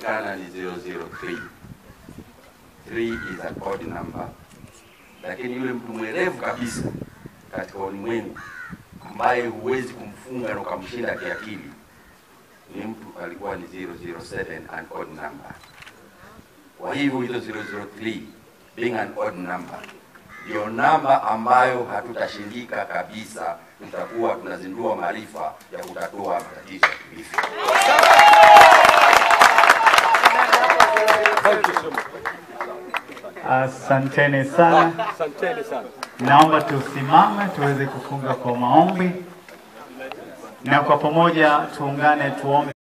inaonekana ni 003. 3 is an odd number, lakini yule mtu mwerevu kabisa katika ulimwengu ambaye huwezi kumfunga na ukamshinda kiakili ni mtu alikuwa ni 007, an odd number. Kwa hivyo hizo 003 being an odd number ndio namba ambayo hatutashindika kabisa, tutakuwa tunazindua maarifa ya kutatua matatizo ya kilifi. Asanteni sana. Asanteni sana. Naomba tusimame tuweze kufunga kwa maombi, na kwa pamoja tuungane tuombe.